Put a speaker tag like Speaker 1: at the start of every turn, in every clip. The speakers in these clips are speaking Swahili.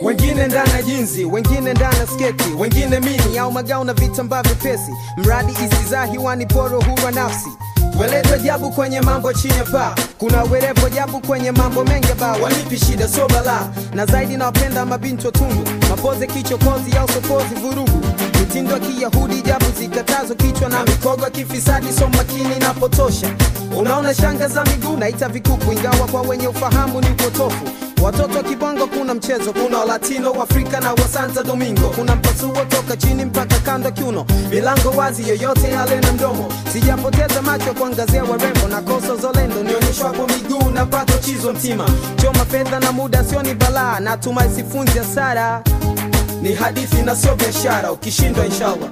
Speaker 1: wengine ndani ya jinzi wengine ndani ya sketi wengine mini au magao na vitambaa vyepesi mradi isizaa hiwani poro hurwa nafsi Welete ajabu kwenye mambo chini ya paa, kuna werevu ajabu kwenye mambo mengi ba walipi shida so balaa, na zaidi nawapenda mabinti watundu, mapoze kichokozi au sokozi vurugu, mitindo ya Kiyahudi jabu zikatazo kichwa na mikogo ya kifisadi so makini inapotosha. Unaona shanga za miguu naita vikuku, ingawa kwa wenye ufahamu ni upotofu. Watoto wa kibongo kuna mchezo, kuna Latino, Afrika na wa Santo Domingo. Kuna mpasuo toka chini mpaka kando kiuno, milango wazi, yoyote yale na mdomo. Sijapoteza macho kuangazia warembo na kosa zolendo, nionyeshwapo miguu na pato chizo mtima. Choma fedha na muda sio ni balaa, natumai sifunzi hasara. Ni hadithi na sio biashara, ukishindwa inshallah.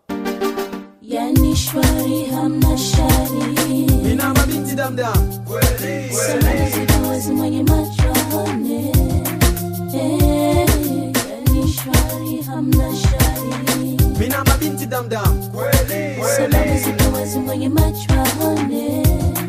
Speaker 2: yani shwari hamna shari
Speaker 1: Nina mabinti damdam kweli
Speaker 2: Samani ziko wazi mwenye macho aone Eh, yani shwari hamna shari
Speaker 1: Mina mabinti damdam kweli
Speaker 2: Samani ziko wazi mwenye macho aone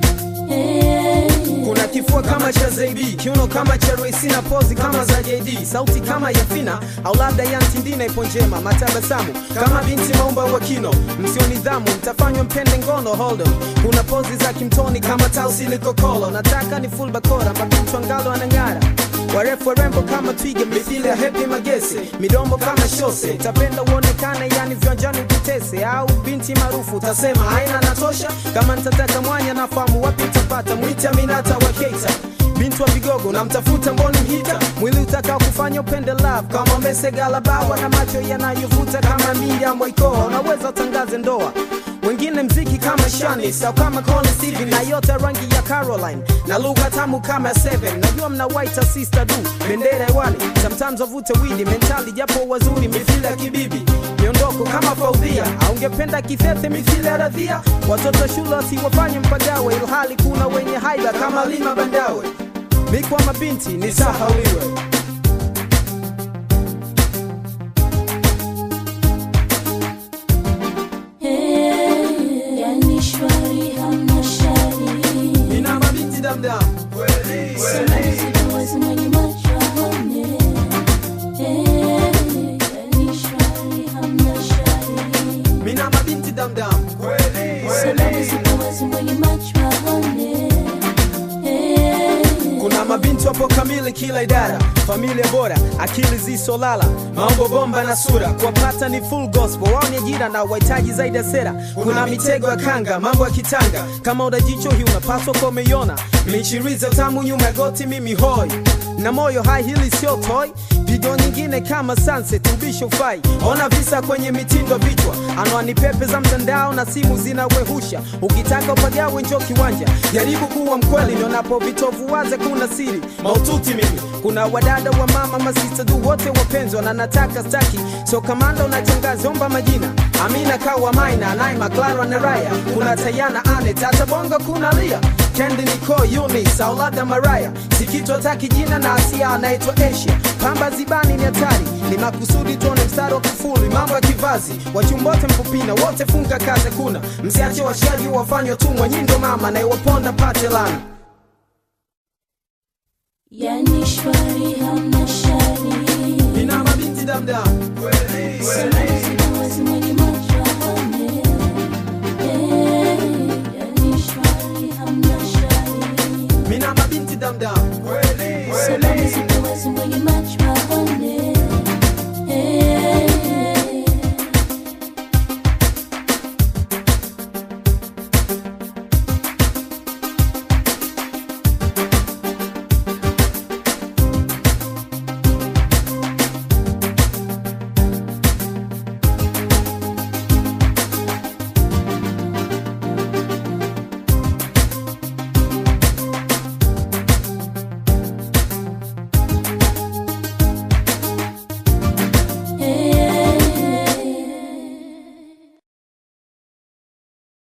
Speaker 2: Eh,
Speaker 1: kuna kifua kama cha Zaibi, kiuno kama cha Royce na pozi kama za JD, sauti kama ya Fina au labda ya Ntindina ipo njema, matabasamu kama binti maumba wa kino, msio nidhamu mtafanywa mpende ngono hold on. Kuna pozi za kimtoni kama tausi likokolo, nataka ni full bakora, mabinti wangalo anang'ara warefu warembo kama twiga mithili ya hepi magese midomo kama shose tapenda uonekane yani viwanjani ukitese au binti maarufu utasema haina natosha kama nitataka mwanya nafahamu wapi utapata mwite aminata wa keita binti wa vigogo namtafuta mboni hita mwili utakao kufanya upende love kama mesegalabawa na macho yanayovuta kama miriam waikoa unaweza utangaze ndoa wengine mziki kama Shanis au kama Connie Stevie na yote rangi ya Caroline na lugha tamu kama ya Seven. Najua mna white sister du bendera hewani, sometimes wavute widi mentali japo wazuri mithili ya kibibi miondoko kama Faudhia au ungependa kithethe mithili ya Radhia. Watoto shule wasiwafanye mpagawe, ilhali kuna wenye haiba kama Lima Bandawe. Mikwa mabinti ni sahauliwe.
Speaker 2: eh, yani shwari hamna shari
Speaker 1: Nina mabinti damdam kweli
Speaker 2: Samani ziko wazi mwenye macho aone Eh, yani shwari hamna shari
Speaker 1: Mina mabinti damdam kweli
Speaker 2: Samani ziko wazi mwenye macho aone Eh,
Speaker 1: kuna mabinti wapo kamili kila idara familia bora akili zisolala maombo bomba na sura kuwapata ni full gospel wao ni ajira na wahitaji zaidi ya sera kuna mitego ya kanga mambo ya kitanga kama udajicho hii unapaswa kwa umeiona michiriza utamu nyuma ya goti mimi hoi na moyo hai hili sio toy pigo nyingine kama sunset ubisho fai ona visa kwenye mitindo vichwa anwani pepe za mtandao na simu zinawehusha ukitaka upagawe njo kiwanja jaribu kuwa mkweli nionapo vitovu waze kuna siri maututi mimi kuna wadada wa mama masista du wote wapenzwa na nataka staki so kamanda unachangazi omba majina amina kawa maina naima clara na raya kuna tayana ane tata bongo kuna lia kendi niko yunis au labda maraya sikitwa taki jina na asia anaitwa asia pamba zibani ni hatari ni makusudi tuone mstari wa kufuli mambo ya kivazi wachumbote mpupina wote funga kaze kuna msiache washaji wafanywa tumwa nyindo mama na iwaponda pate lana
Speaker 2: yani shwari hamna shari
Speaker 1: nina mabinti damdam kweli
Speaker 2: Samani ziko wazi mwenye macho aone Eh, yani shwari hamna shari
Speaker 1: mina mabinti damdam kweli
Speaker 2: Samani ziko wazi mwenye macho aone